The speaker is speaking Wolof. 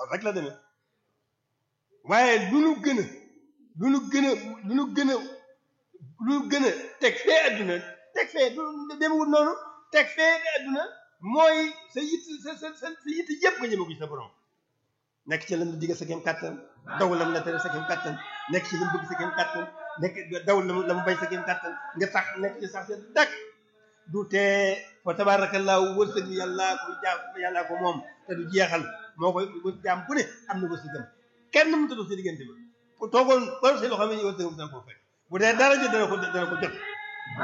loolu rek la demee waaye lu nu gën a lu nu gën a lu nu gën a lu nu gën a teg fee adduna teg fee du demewul noonu teg fee adduna mooy sa yitt sa sa sa sa yitt yëpp nga jëme ko ci sa borom nekk ci lam la digga sa kem kàttan daw lam la tere sa kem kàttan nekk ci lam bëgg sa kem kàttan nekk daw lam la mu bay sa kem kàttan nga sax nekk ci sax sa dak du tee fa tabaarakallaahu wërsëg yàllaa ko jaam yàllaa ko moom te du jeexal moo koy wër jaam bu ne am na wërsëgam kenn mu tëdd sa diggante ba toogoon ba si loo xam ne wërsëgam dana ko fekk bu dee dara jot dana ko dana ko jot